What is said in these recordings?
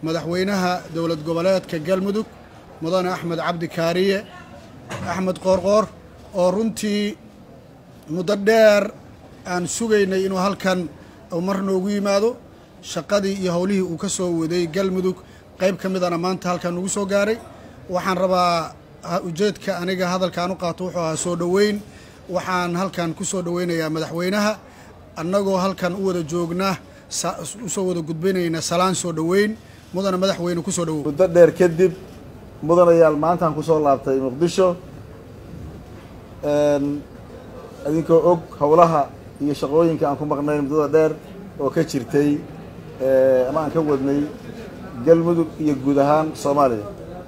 madaxweynaha dowlad goboleedka galmudug mudane axmed cabdi kaariye axmed qoorqoor oo runtii muddo dheer aan sugaynay inuu halkan mar noogu yimaado shaqadii iyo howlihii uu ka soo waday galmudug qayb ka midana maanta halkan ugu soo gaaray waxaan rabaa ujeedka aniga hadalkaan u qaato wuxuu ahaa soo dhoweyn waxaan halkan ku soo dhoweynayaa madaxweynaha annagoo halkan u wada joogna usoo wada gudbinayna salaan soo dhoweyn mudana madaxweyne kusoo dhowow muddo dheer kadib mudanayaal maantaan kusoo laabtay muqdisho idinkoo og howlaha iyo shaqooyinka aan ku maqnayn muddada dheer oo ka jirtay ama aan ka wadnay galmudug iyo guud ahaan soomaaliya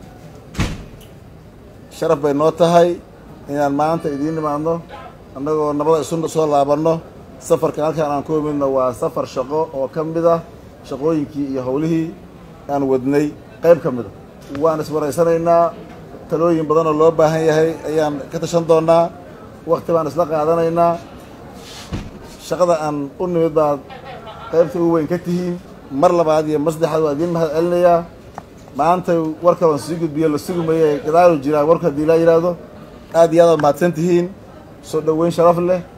sharaf bay noo tahay inaan maanta idiin nimaadno annagoo nabada isu soo laabanno safarkan halkaan aan ku imidno waa safar shaqo oo ka mid ah shaqooyinkii iyo howlihii aan wadnay qayb ka mid a waan iswaraysanaynaa talooyin badan oo loo baahan yahay ayaan ka tashan doonaa wakti baan isla qaadanaynaa shaqada aan u nimid baad qaybta ugu weyn ka tihiin mar labaad iyo mar saddexaad waa idiin mahad celinayaa maanta war kaloon sii gudbiyo la sugumaye gadaalu jiraa warku haddii laa yidhaahdo aad iyo aad aad mahadsan tihiin soo dhoweyn sharaf leh